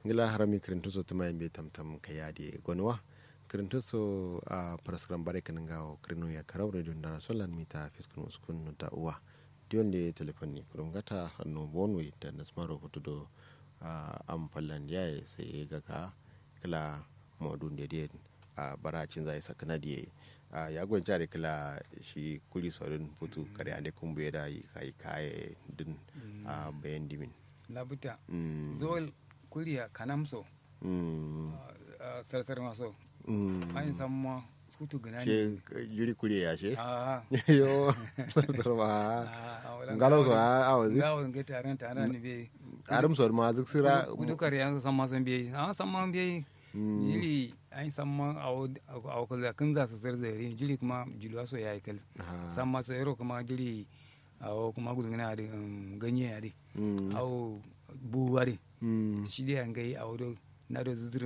ngila harami kirintuso tuma yimɓe tamtam ka yaadi gonwa kirintuso a paraskram bare kanan gawo kirinu ya karaw radio ndara solan mita fiskun uskun da uwa dionde téléphone ni kurum gata hanno bonwe da nasmaro fotudo am fallan yaye sai gaga kala modun de den a baracin zai sakana diye a ya gwan jare kala shi kuli sorin futu kare ande kumbuye da yi kai kai din a bayan dimin labuta Mm. zol kuriya kanamso Mm. sarsar maso Mm. an samma sutu gana she yuri kuri ya she a yo sartar ma ngalo so a awazi gawon ga taron taron ne be arum so ma zuk sira kudu kare yan samma son be a samma be jili an samma a kula kun za su zarzare jili kuma jiluwa so yayi kal Ha. samma so yaro kuma jili a kuma gudu gana da ganye ya dai Mm. au buwari Mm. shi dai an gai a wado na da zuzurum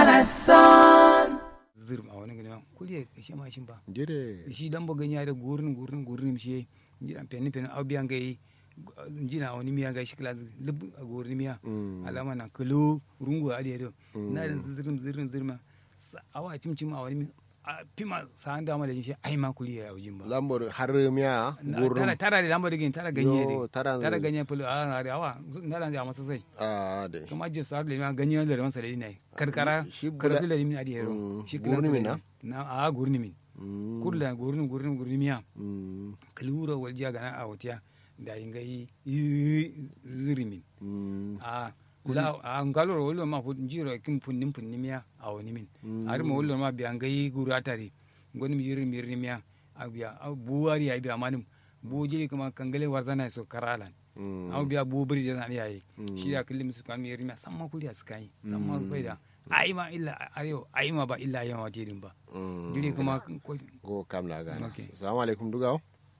zuzurum a wani gani ma kuliya shi ma shi ba jire shi dan bugan ya da gurin gurin gurin shi ji dan penin penin au biyan gai ji na wani miya gai shi kala lub a gurin miya Mm. alama na kalo rungu a da na da zuzurum zuzurum zuzurum awa cim cim a wani mi- a pima sa an dama da shi ai ma kuliya a wajin ba lambor har miya Na- gurum tara tara da lamba da gini tara ganye Yo, ne tara- tara ganye fulu a na da awa na da masa sai a de kama je sar le ma ganye da man sare ne karkara shi bula- karatu le min adi yero Mm, shi gurni min na? na a gurni min Mm. kurla gurni gurni gurni miya Mm. kalura wal jiya gana a wutiya da ingai ziri min Mm. a la a ngaloro wolo ma fu jiro kim punnim punnim miya a woni min ari mo wolo ma biya ngai guru atari ngoni mi yiri mi yiri miya a biya a buwari ai biya manim bu jiri kuma kangale warzana so karalan Mm. aw biya bu bari da ya yi shi da kullum su kan yari ma samma kuli a skai samma kai da ai ma illa ayo ai ma ba illa yawa tidin ba Mm. dire kuma ko go kam la gana Okay. assalamu alaikum dugaw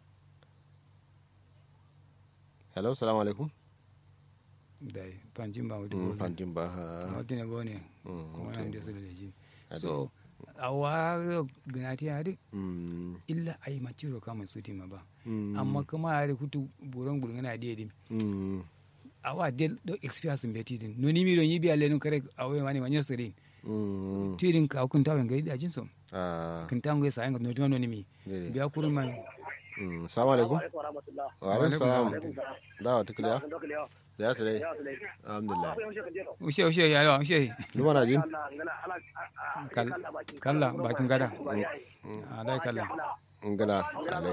hello assalamu alaikum dai panjin ba wadi Mm, ko fantin ba ha. wadi ne bone Mm, kuma okay. nan da su da leji Ade. so awa gnati ade Mm. illa ai ma ciro kama suti ma ba Mm. amma kuma ade kutu buron gulngana de dim Mm. awa del do experience be tidin no ni mi don yibi ale no kare awe mani manyo sore Mm. tidin ka kun tawen ga da jinso Ah, kun tawen ga sa no no no ni mi dede. biya kurun man Mm, assalamu alaikum wa alaikum salam dawa tukliya ya sire alhamdulillah ushe ushe ya yawa ushe duma na jin Kal- kalla bakin gada a dai kalla ngala alai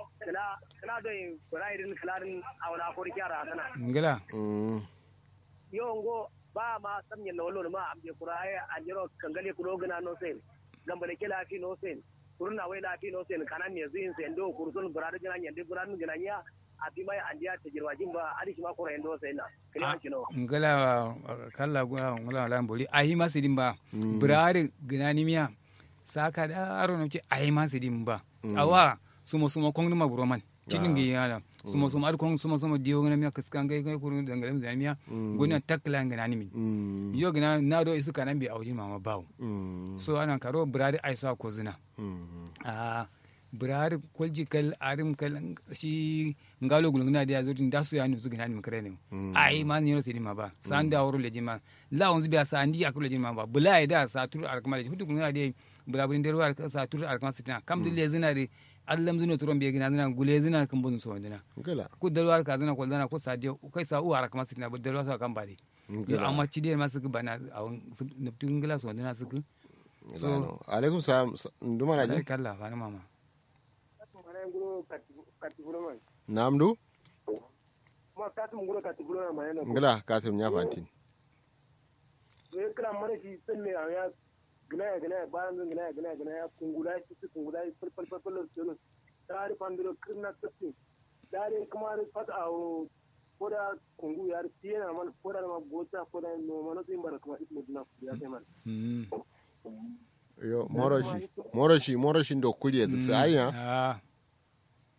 ngila Mm. yongo ba ma samnya no lo ma amje kuraye anjiro kangale kudo gana no sen gambale kela fi no sen kurna wai la fi no sen kanan ne zin sen do kursun burada gana nyande buradan gana nya ati mai andiya ta jirwa jimba adi shi ma kura endo sen na kila kino ngila kalla gula ngila lan boli ayi masidin ba birari ginani miya saka da aro no ce ayi masidin ba awa sumo sumo kong ma buroman cikin gi yala sumo sumo ar kong sumo sumo diyo ngana miya kaskan gai gai kurun dangale mu miya gona takla ginani min Mm. yo gina na do isu kanan bi awjin mama bawo Mm. so ana karo birari aisa ko zina Mm. a birari kwalji kal arim kal shi ngalo gulungna da yazo da su ya nusu gina ni makare ne ai ma ni sai ma ba san da woro leji ma la on biya sa andi akulu leji ma ba bula da sa tur arkama leji hudu gulungna da bula bulin derwa sa tur arkama sitina kam dille zina de allam zina turon be gina zina gule zina kan bun so dina ngala ku dalwa ka zina ko zina ko sa de kai sa u arkama sitina bu dalwa sa kan bade yo ngala amma ci de ma su bana awon nuptun gila so dina su so alaikum salam duma na Alai jin kalla fa mama mana nguro katiburo man namdu ma katum nguro katiburo na mana no ngala kasim nya fantin ne kala mana shi sen me ya gina ya gina ya baran gina ya gina ya gina ya kungula shi su kungula fal fal fal fal fal tare pandiro kirna tsitsi dare kuma fata awo koda kungu yar tiyana man koda ma gota koda no mano tin bar kuma ismu dina ya sai man Mm. yo moroshi moroshi moroshi ndo kuliye ziksa aya Ah,